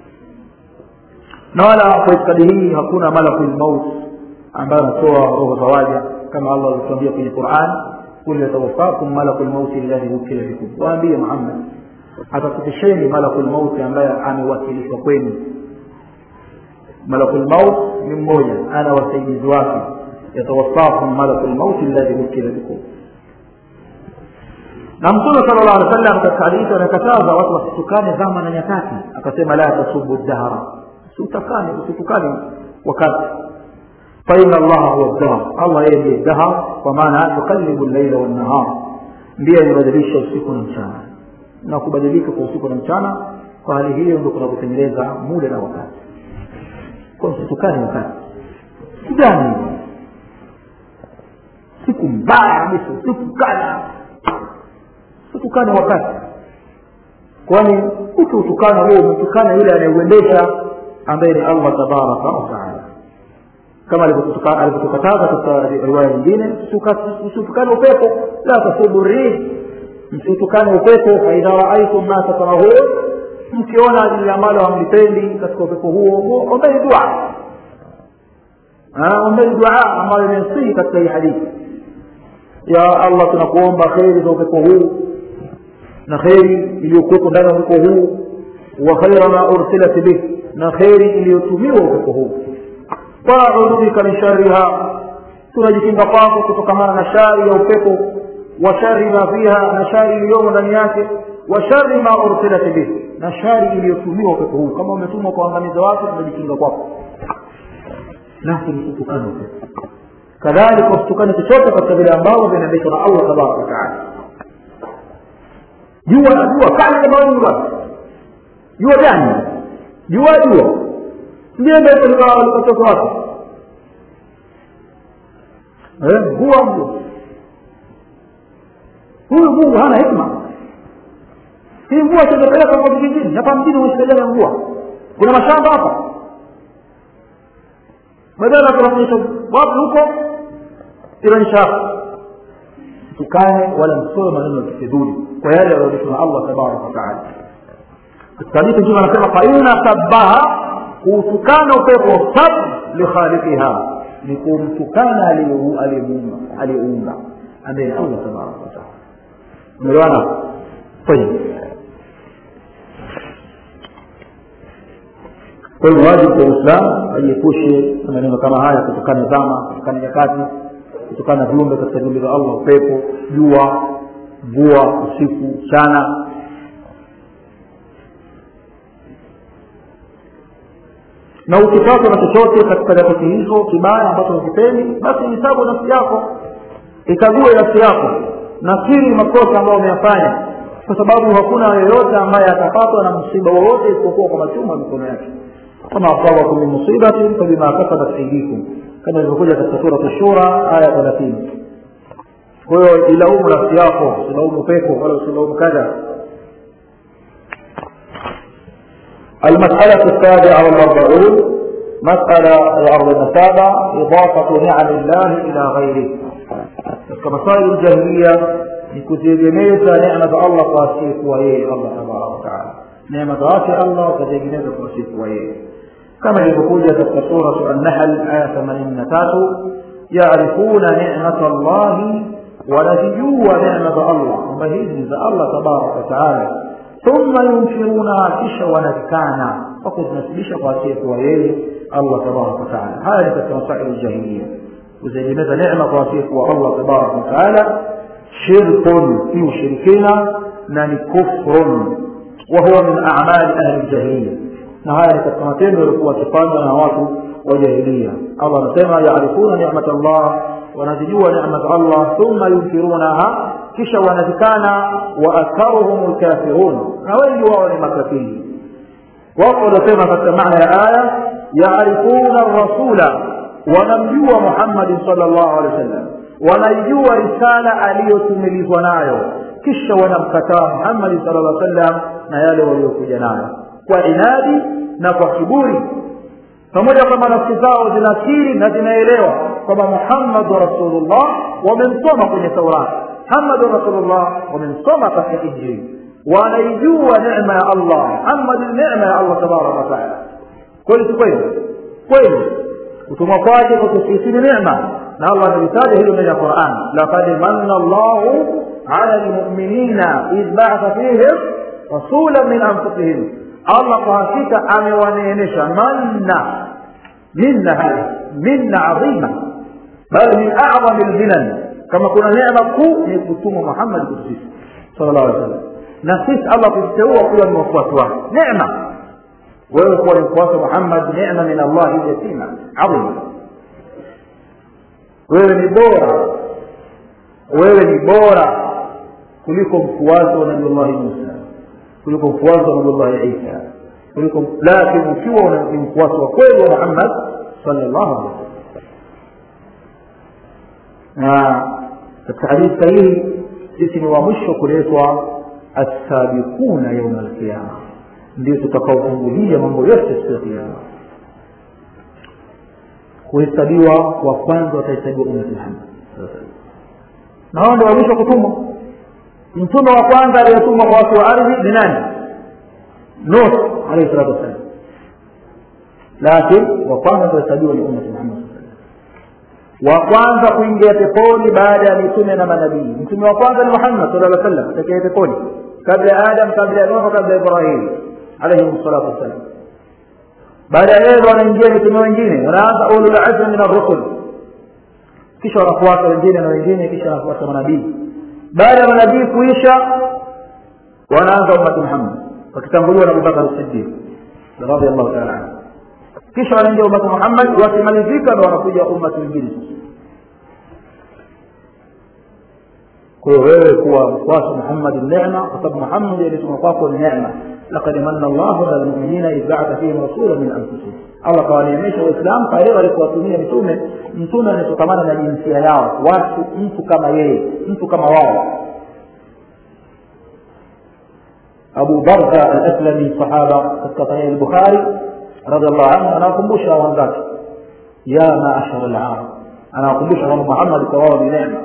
[SPEAKER 1] na wala kwa itikadi hii hakuna malakul maut ambayo anatoa roho za waja kama allah alituambia kwenye quran kul yatawaffakum malakul mauti alladhi wukila bikum waambie muhammad atakupisheni malakul mauti ambaye amewakilishwa kwenu malakul maut ni mmoja ana wasaidizi wake yatawaffakum malakul mauti alladhi wukila bikum na mtume sala llah alih wasallam katika hadithi anakataza watu wasitukane zama na nyakati akasema la tasubu dahra usitukane usitukane wakati faina allaha huwa dahr allah yeye ndiye dahr kwa maana yukalibu llaila wannahar ndiye anabadilisha usiku na mchana na kubadilika kwa usiku na mchana kwa hali hiyo ndio kuna kutengeneza muda na wakati kwa msitukane wakati gani siku mbaya kabisa usitukana usitukane wakati kwani ukiutukana huo umetukana yule anayeuendesha ambaye ni allah tabaraka wataala kama alivyotukataza katika riwaya nyingine usitukane upepo la tasubu rih msitukane upepo faidha raaitum ma takrahun mkiona lile ambalo hamlipendi katika upepo huo ombeni dua ombeni dua ambayo imesihi katika hii hadithi ya allah tunakuomba kheri za upepo huu na kheri iliyokuwepo ndani ya upepo huu wa khaira ma ursilat bih na kheri iliyotumiwa upepo huu waudhu bika min shariha tunajikinga kwako kutokamana na shari ya upepo wa shari ma fiha na shari iliyomo ndani yake wa shari ma ursilat bih na shari iliyotumiwa upepo huu kama umetumwa kuangamiza watu tunajikinga kwako nasi tusitukane upepo kadhalika usitukane chochote katika vile ambavyo vinaendeshwa na allah tabaraka wataala jua jua kali kama wewe bwana jua gani jua jua ndiye ndio likatoka wapi eh mvua mvua huyu mungu hana hikma hii mvua itapeleka kwa vijijini hapa mjini usikajana mvua kuna mashamba hapa badala kunaonyesha wapi huko inaonyesha hapa tukane wala msome maneno ya kifidhuli kwa yale yaliyoonyeshwa na allah tabaraka wataala katika hadithi mtume anasema faina sabaha kuutukana upepo sab likhaliqiha ni kumtukana aliyeumba ambaye ni allah tabaraka wataala umeelewana tayib kwa hiyo wajibu kwa uislamu ajiepushe na maneno kama haya kutokana zama kutokana nyakati kutokana na viumbe katika viumbe vya allah upepo jua mvua usiku mchana na ukipatwa na chochote katika nyakati hizo kibaya ambacho hakipendi basi hisabu nafsi yako ikague nafsi yako nakiri makosa ambayo umeyafanya kwa sababu hakuna yoyote ambaye atapatwa na msiba wowote isipokuwa kwa machuma ya mikono yake kama asabakum min musibatin fabima kasabat aidikum kama ilivyokuja katika sura shura aya thelathini kwa hiyo ilaumu nafsi yako usilaumu pepo wala usilaumu kadha المسألة السابعة والأربعون مسألة أرض سابعة إضافة نعم الله إلى غيره كمسائل الجاهلية نكتبنيza neema za allah kwa asiyekuwa yeye allah tabaraka wataala neema zake allah ukatengeneza kwa asiyekuwa yeye kama ilivyokuja katika suratu annahl aya themanini na tatu yarifuna nemata llahi wanazijua neema za allah kwamba hizi za allah tabaraka wataala thumma yunkirunaha kisha wanazikana kwa kuzinasibisha kwa asiyekuwa yeye allah tabaraka wataala haya ni katika masaili ljahilia kuziegemeza neema kwa asiyekuwa allah tabaraka wataala shirkun ni ushirikina na ni kufrun wahuwa min amali ahli ljahiliya na haya ni katika matendo yaliokuwa wakifanywa na watu wa jahilia allah anasema yarifuna nimat llah wanazijua nema za allah thumma yunkirunaha kisha wanazikana wa aktharuhum lkafirun na wengi wao ni makafiri wako wanasema katika maana ya aya yarifuna rasula wanamjua muhammadin sal llahu alehi wa sallam wanaijua risala aliyotumilizwa nayo kisha wanamkataa muhammadi sala llah sallam na yale waliokuja nayo kwa inadi na kwa kiburi pamoja kwamba nafsi zao zinakiri na zinaelewa kwamba muhammadu rasulullah wamemsoma kwenye taurati muhammadu rasulullah wamemsoma katika injili wanaijua nema ya allah muhammadi ni nema ya allah tabaraka wataala kweli si kweli kweli kutumwa kwake kwa sisi ni nema na allah amelitaja hilo ndani ya quran laqad manna llahu ala lmuminina idh ba'atha fihim rasulan min anfusihim allah kwa hakika amewaneemesha manna minna hadi minna adhima bal min acdami lminan kama kuna neema kuu ni kutuma muhammad kwetu sisi sala llahu alih wasallam na sisi allah kuteua kuwa ni wafuasi wake neema wewe kuwa ni mfuasi wa muhammad neema min allahi yatima adhima wewe ni bora wewe ni bora kuliko mfuasi wa nabiullahi musa kuliko mfuasi wa nabiullahi isa kuliko lakini ukiwa ni mfuasi wa kweli wa muhammad sallallahu alaihi wasallam na katika hadithi sahihi sisi ni wa mwisho kuletwa assabiquna yauma alqiyama ndio tutakaofungulia mambo yote siku ya kiama kuhesabiwa wa kwanza watahesabiwa ummati muhammad na hao ndio wa mwisho kutumwa mtume wa kwanza aliyetumwa kwa watu wa ardhi ni nani nuh alaihi salatu wassalam lakini wa kwanza kuhesabiwa ni ummati muhammad wa kwanza kuingia peponi baada ya mitume na manabii mtume wa kwanza ni muhammad sala llah sallam atakia peponi kabla ya adam kabla ya nuhu kabla ya ibrahim alaihim salatu wassalam baada ya yeye wanaingia mitume wengine wanaanza ulul azmi min arrusul kisha wanafuata wengine na wengine kisha wanafuata manabii baada ya manabii kuisha wanaanza ummati muhammad wakitanguliwa na abubakar siddiq radiallahu taala anhu kisha wanaingia ummati muhammad wakimalizika ndo wanakuja ummati wengine kwa hiyo wewe kuwa mfuasi muhammadi nema kwa sababu muhammadi alituma kwako ni nema lakad manna llahu ala lmuminina idh baatha fihim rasula min anfusihim allah kawaneemesha waislamu pale walipowatumia mitume mtume anatokamana na jinsia yao watu mtu kama yeye mtu kama wao abu barda alaslami sahaba katika sahihi lbukhari radiallahu anhu anawakumbusha wenzake ya maashara larab anawakumbusha kwamba muhammad kwa wao ni nema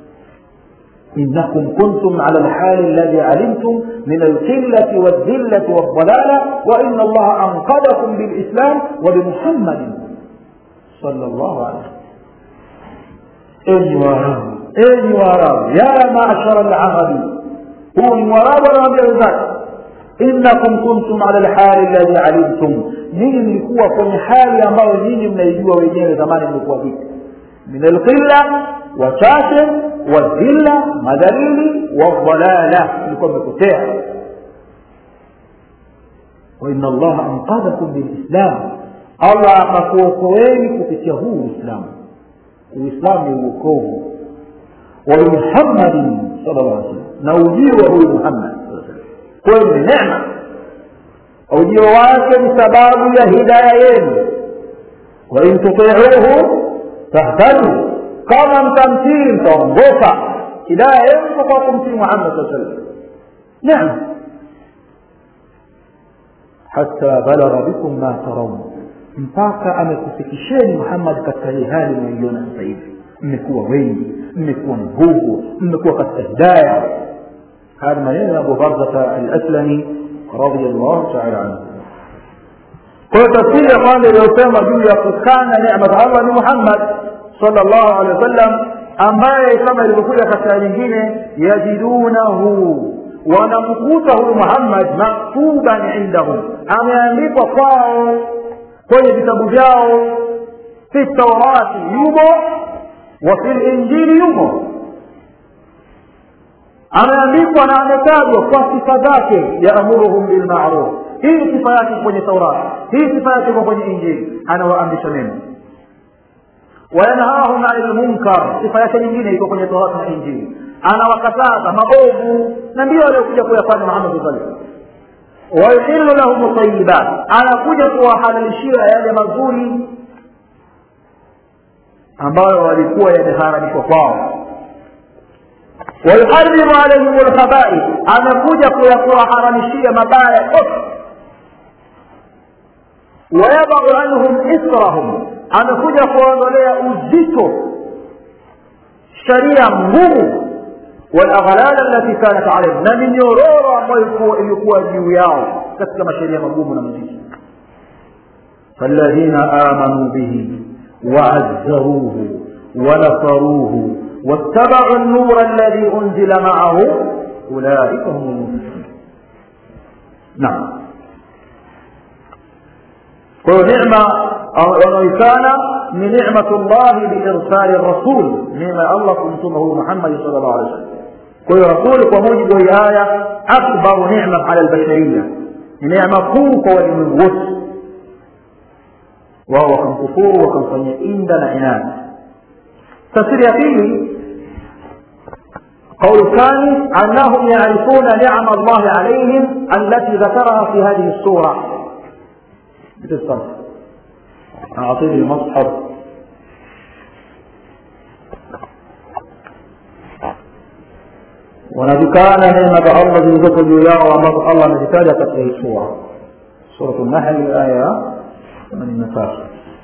[SPEAKER 1] إنكم كنتم على الحال الذي علمتم من القلة والذلة والضلالة وإن الله أنقذكم بالإسلام وبمحمد صلى الله عليه وسلم enyi waarabu enyi waarabu ya maashara larabi huu ni mwarabu anawaambia wenzake innakum kuntum ala lhali alladhi alimtum nyinyi mlikuwa kwenye hali ambayo nyinyi mnaijua wenyewe zamani mlikuwa vipi min alqilla wachache wadhilla madhalili wadhalala mlikuwa mmepotea waina allaha anqadhakum bilislam allah akakuokoeni kupitia huu uislamu uislamu ni uokovu wa muhammadin sala llah alih sallam na ujio wa huyu muhammad kwenu ni nema ujio wake ni sababu ya hidaya yenu wain tutiuhu tahtadu kama mtamtii mtaongoka hidaya yenu kwa kumtii muhammad saa sallam nema hata balagha bikum ma taraun mpaka amekufikisheni muhammad katika hii hali mnaiona sasa hivi mmekuwa wengi mmekuwa nguvu mmekuwa katika hidaya haya maneno ya abu barzata alaslami radiallahu taala anhu kwa hiyo tafsiri ya kwanza iliyosema juu ya kukana nema za allah ni muhammad sala llahu alehi wa sallam ambaye kama ilivyokuja katika nyingine yajidunahu wanamkuta huyu muhammad maktuban indahum ameandikwa kwao kwenye vitabu vyao fi taurati yumo wa fi linjili yumo ameandikwa na ametajwa kwa sifa zake yaamuruhum bilmaruf hii sifa yake kwenye taurati hii sifa yake iko kwenye injili anawaamrisha mema wayanhahum ani lmunkar sifa yake nyingine iko kwenye taurati na injili anawakataza maovu na ndio aliyokuja kuyafanya muhammad saa salam wayuhilu lahum tayibat anakuja kuwahalalishia yale mazuri ambayo walikuwa yameharamishwa kwao wayuharimu alaihim lkhabaith amekuja kuwaharamishia mabaya yote wayadau anhum israhum amekuja kuwaondolea uzito sharia ngumu والأغلال التي كانت عليهم na minyororo ambayo ilikuwa juu yao katika masheria magumu na mazito فالذين آمنوا به وعزروه ونصروه واتبعوا النور الذي أنزل معه أولئك هم المفلحون naam kwa hiyo necma wanaoikana ni nicmatu llahi biirsali rasul neema ya allah kumtuma huyu muhammadi sal llahu alih wasallam kwa hiyo rasuli kwa mujibu wa hii aya akbaru nicma ala lbashariya ni neema kuu kwa walimwengu wote wao wakamkufuru wakamfanyia inda na inadi tafsiri ya pili قول الثاني أنهم يعرفون نعم الله عليهم التي ذكرها في هذه السورة بالصرف أعطيني المصحف wanazikana neema za allah zilizoko juu yao ambazo allah amezitaja katika hii sura suratu nahli aya ya themanini na tatu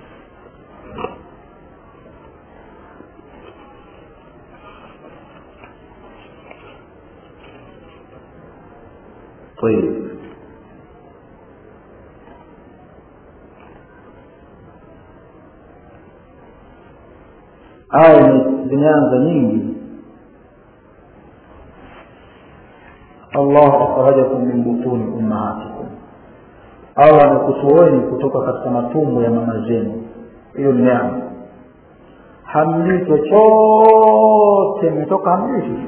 [SPEAKER 1] طيب aya zimeanza nyingi allah akhrajakum min butuni ummahatikum allah amekutoeni kutoka katika matumbo ya mama zenu hiyo ni neema hamjui chochote mmetoka hamjui sisi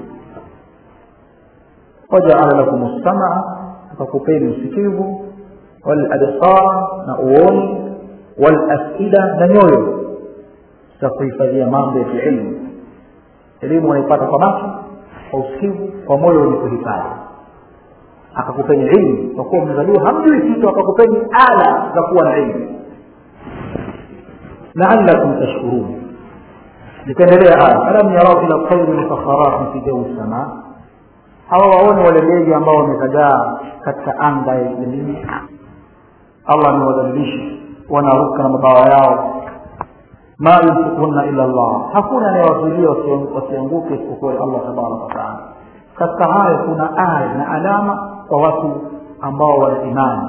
[SPEAKER 1] wajaala lakum lsamaa akakupeni usikivu walabsara na uoni walafida na nyoyo za kuhifadhia mambo ya kiilmu elimu wanaipata kwa macho kwa usikivu kwa moyo wenye kuhifadhi akakupeni ilmu kwa kuwa mmezaliwa hamjui kitu akakupeni ala za kuwa na ilmu laalakum tashkurun nikaendelea aya alam yarau ila tayri musakharatin fi jawi samaa hawa waone wale ndege ambao wamezagaa katika anga ya elimu allah amewadhalilisha wanaruka na mabawa yao ma yumsikuhunna illa llah hakuna anayewazuilia wasianguke isipokuwa allah tabaraka wataala katika hayo kuna aya na alama kwa watu ambao wana imani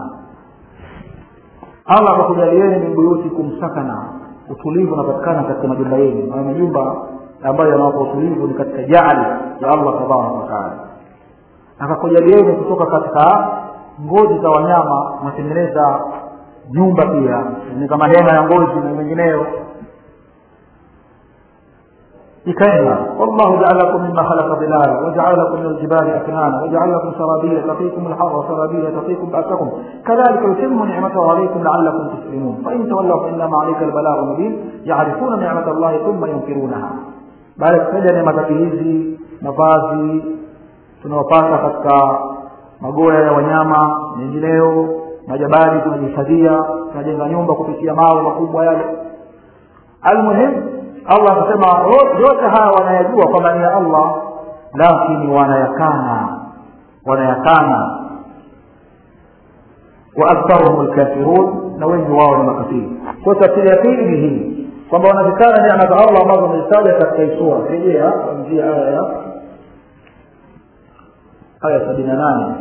[SPEAKER 1] allah akakujalieni min buyutikum sakana utulivu unapatikana katika majumba yenu na majumba ambayo yanawapa utulivu ni katika jaali ya allah tabaraka wataala akakujalieni kutoka katika ngozi za wanyama unatengeneza nyumba pia ni kama hema ya ngozi na mengineyo ikaenda wallahu jaala lakum mima khalaqa dhilala wajaala lakum min aljibali aknana wajaala lakum sarabila taqikum alharra sarabila taqikum ba'sakum kadhalika yutimmu ni'matahu alaykum la'allakum tuslimun fa in tawallaw fa innama alayka albalaghu mubin ya'rifuna ni'mata allahi thumma yunkirunaha baada ya kutaja neema zake hizi mavazi tunawapata katika magoya ya wanyama mengineyo majabali tunajihifadhia tunajenga nyumba kupitia mawe makubwa yale almuhimu allah akasema yote haya wanayajua kwamba ni ya allah lakini wanayakana wanayakana wa aktharuhum lkafirun na wengi wao ni makafiri kwa tafsiri ya pili ni hii kwamba wanazikana neema za allah ambazo wamezitaja katika hii sura rejea kuanzia aya ya aya sabini na nane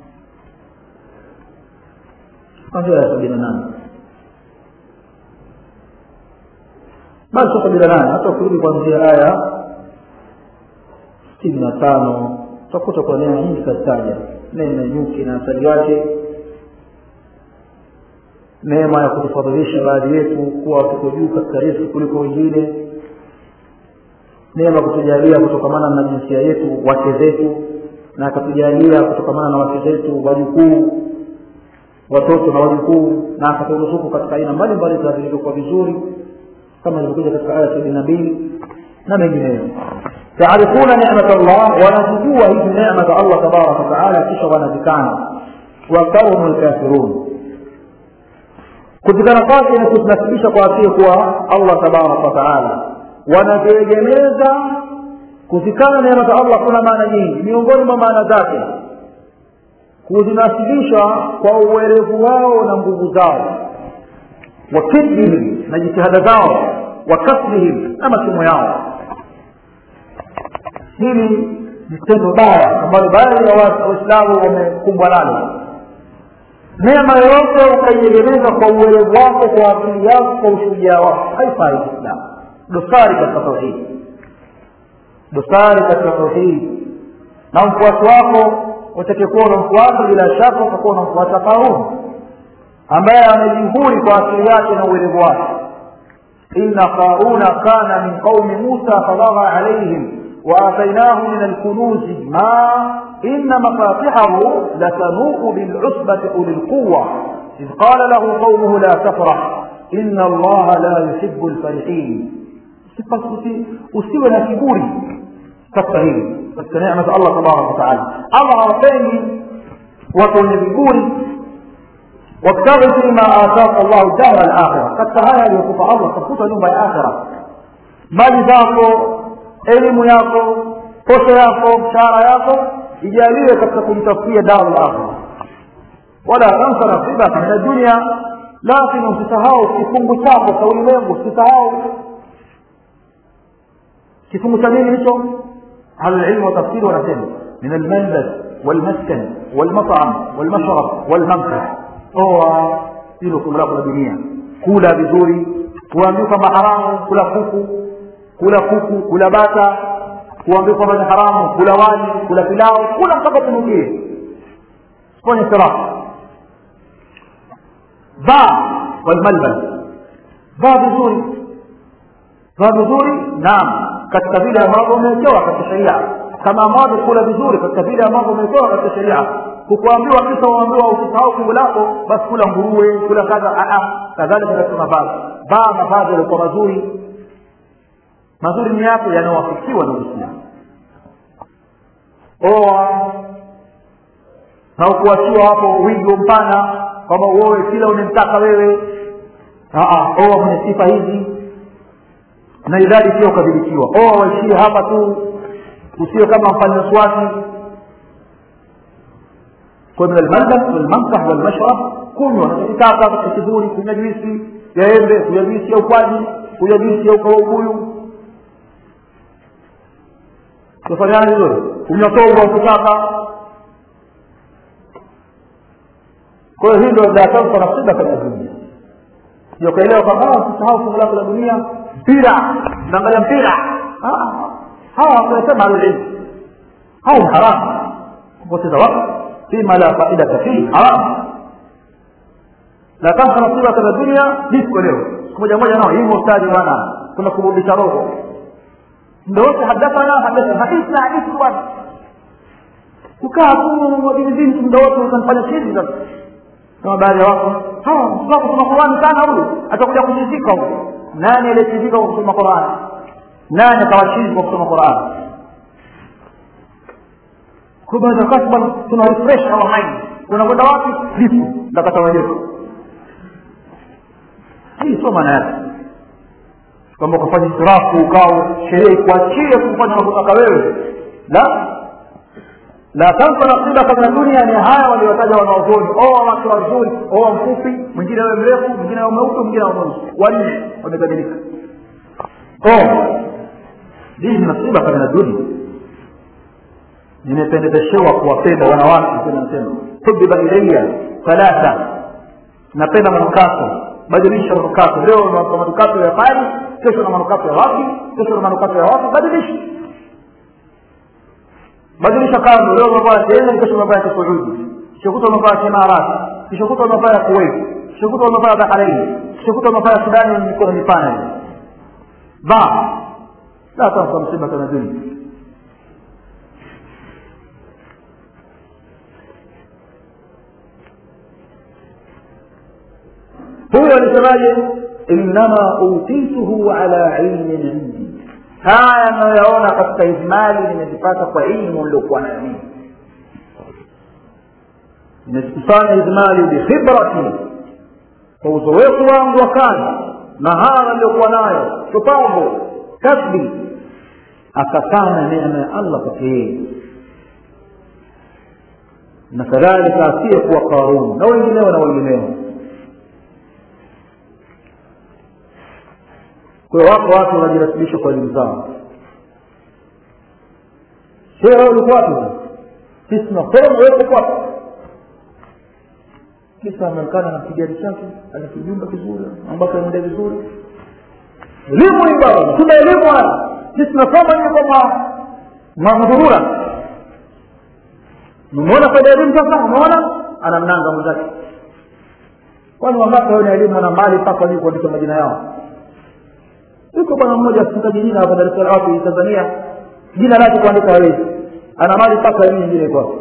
[SPEAKER 1] kwanzia aya sabini na nane basi sabini na nane hata ukirudi kuanzia aya sitini na tano utakuta kwa neema nyingi kazitaja neema nyuki na asali yake neema ya kutufadhilisha baadhi yetu kuwa tuko juu katika riski kuliko wengine neema kutujalia kutokamana na jinsia yetu wake zetu na akatujalia kutokamana na wake zetu wajukuu watoto na wajukuu na akaturuzuku katika aina mbalimbali za vilivyokuwa vizuri kama ilivyokuja katika aya sabini na mbili na mengineyo yaarifuna nemat llah wanazijua hizi neema za allah tabaraka wataala kisha wanazikana waktharuhum lkafirun kuzikana kwake ni kuzinasibisha kwa asili kuwa allah tabaraka wataala wanaziegemeza kuzikana neema za allah kuna maana nyingi miongoni mwa maana zake kuzinasibisha kwa uwerevu wao na nguvu zao wa kidhihim na jitihada zao wa kasbihim na masomo yao hili ni tendo baya ambalo baadhi ya waislamu wamekumbwa nalo neema yoyote ukaiegemeza kwa uwerevu wako kwa akili yako kwa ushujaa wako haifai islamu dosari katika tauhidi dosari katika tauhidi na mfuasi wako utakayekuwa unamfuata bila shaka utakuwa unamfuata qarun ambaye amejihuri kwa asili yake na uwerevu wake inna qaruna kana min qaumi musa fadagha alaihim وآتيناه من الكنوز ما إن مفاتحه لتنوء بالعصبة أولي القوة إذ قال له قومه لا تفرح إن الله لا يحب الفرحين usiwe na kiburi katika hili katika neema za allah tabaraka wataala allah hawapendi watu wenye viburi wabtaghi fima ataka llahu dara alakhira katika haya aliyokupa allah tafuta nyumba ya akhira mali zako elimu yako posho yako mshahara yako ijaliwe katika kujitafutia daru lakhira wala tansa nasibaka min dunia lakini usisahau kifungu chako cha ulimwengu usisahau kifungu cha nini hicho ahlulilmu wa tafsiri wanasema min almanzal walmaskan walmatam walmashrab walmamsah oa hilo fungu lako la dunia kula vizuri kuambiwa kwamba haramu kula kuku kula kuku kula bata kuambiwa kwamba ni haramu kula wali kula pilau kula mpaka tunukie fanye siraha vaa walmalbas vaa vizuri vaa vizuri naam katika vile ambavyo umewekewa katika sheria kama ambavyo kula vizuri katika vile ambavyo umewekewa katika sheria kukuambiwa kisa uambiwa usisahau fungu lako basi kula nguruwe kula kadha kadhalika katika mavazi vaa mavazi yaliokuwa mazuri mazuri ni yapi yanayowafikiwa na uislamu oa na ukuachiwa hapo wigo mpana kwamba uowe kila unemtaka wewe oa mwenye sifa hizi na idadi pia ukadhibitiwa oa waishie hapa tu usiwe kama mfanya swati kwa min almalbas walmamsah walmashrab kunywa nachokitaka katika kizuri kunywa juisi ya embe kunywa juisi ya ukwaji kunywa juisi ya ukawa ubuyu tufanyaje vizuri kunywa toba ukitaka kwa hiyo hii ndio la tansa nasiba katika dunia ndio kaelewa kwamba usisahau fungu lako la dunia mpira naangalia mpira hawa wanasema alilmu hao ni haramu kupoteza wakati fima la faidata fihi haramu la tansa nasiba katika dunia disko leo siku moja moja nao hivyo ustadi bwana kuna kurudisha roho ndo wote hadathana hadathana hadithi na hadithi bwana kukaa tu wajinibinti muda wote utanifanya chizi sasa kama baadhi ya watu hawa mtoto kusoma Qur'ani sana huyu atakuja kuchizika huyu nani aliyechizika kwa kusoma Qur'ani nani atawachizi kwa kusoma Qur'ani kwa baada ya bwana tuna refresh our mind unakwenda wapi lipo ndakata wenyewe hii sio maana yake kwamba ukafanya israfu ukao sheria ikuachie kufanya unavyotaka wewe la la tansa nasibaka min dunia ni haya waliotaja wanaozoni oa wake wazuri oa mfupi mwingine awe mrefu mwingine awe mweupe mwingine awe mweusi wanne wamekamilika hii ni nasibaka min dunia nimependezeshewa kuwapenda wanawake nasema hubiba ilaya thalatha napenda manukato badilisha manukato leo na manukato ya pari kesho na manukato ya wapi kesho na manukato ya wapi badilisha badilisha kando leo umevaa sehemu kesho umevaa ya Saudi kesho kutwa umevaa Imarati kesho kutwa umevaa ya Kuwait kesho kutwa umevaa Bahrain kesho kutwa umevaa ya Sudani yenye mikono mipana ba la tansa msiba kana dunia huyo alisemaje innama utituhu ala ilmin indi haya nayoyaona katika ijmali nimezipata kwa ilmu niliokuwa nayo mimi nimezikusanya ijmali bikhibrati kwa uzoefu wangu wa kazi mahara niliyokuwa nayo shupavu kasbi akakana neema ya allah kwake yeye na kadhalika asiyekuwa qarun na wengineo na wengineo kwa hiyo wako watu wanajirasibisha kwa elimu zao shehe wewe ulikuwa wapi sisi tunasoma wewe uko wapi kisa ameonekana na kigari chake ana kijumba kizuri ambako anaenda vizuri elimu hii baba tuna elimu haya sisi tunasoma ni kwa madhurura umeona faida ya elimu sasa umeona anamnanga mwenzake kwani wangapi wenye elimu na mali mpaka wajui kuandika majina yao yuko bwana mmoja mfungaji jina hapa Dar es Salaam wapi Tanzania jina lake kuandika hawezi ana mali mpaka elimu nyingine kwake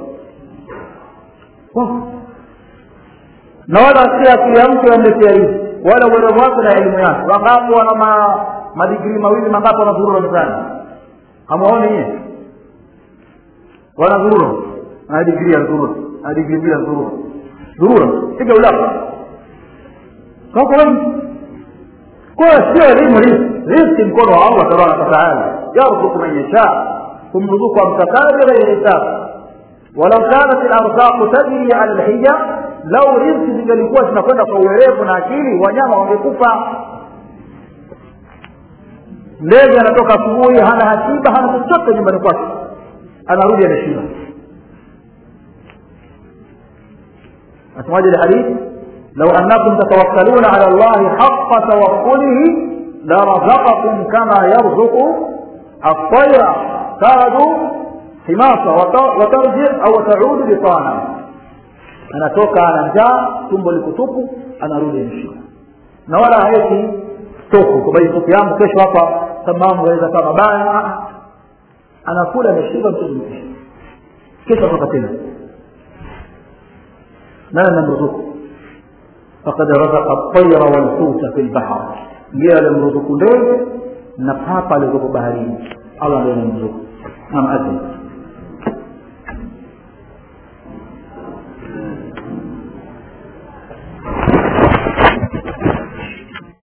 [SPEAKER 1] na wala si akili ya mtu amletea hivi wala uwerevu wake na elimu yake wangapi wana ma, madigrii mawili mangapi wanazurura mezani hamwaoni nyie wanazurura ana digrii ya zurura ana digrii mbili ya zurura zurura piga ulapa kako wengi kwa sio elimu riziki riziki mkono wa allah tabaraka wataala yarzuku man yasha kumruzuku amtakaye bighairi hisab walau kanat larzaqu tajri ala lhija lau riziki zingelikuwa zinakwenda kwa uwerevu na akili wanyama wangekufa ndege anatoka asubuhi hana hasiba hana chochote nyumbani kwake anarudi ameshiba asemaje lhadith لو أنكم تتوكلون على الله حق توكله لرزقكم كما يرزق الطير تغدو حماصة وترجع أو تعود بطانا anatoka ana njaa tumbo liko tupu anarudi ameshiba na wala haeki stoku kwamba hii stoku yangu kesho hapa mambo yaweza kaa mabaya anakula ameshiba mtu mkisha kesho atoka tena nani anamruzuku فقد رزق الطير والحوت في البحر ndiye alimruzuku ndege na papa alizoku baharini allah ndiye anamruzuku nam adhi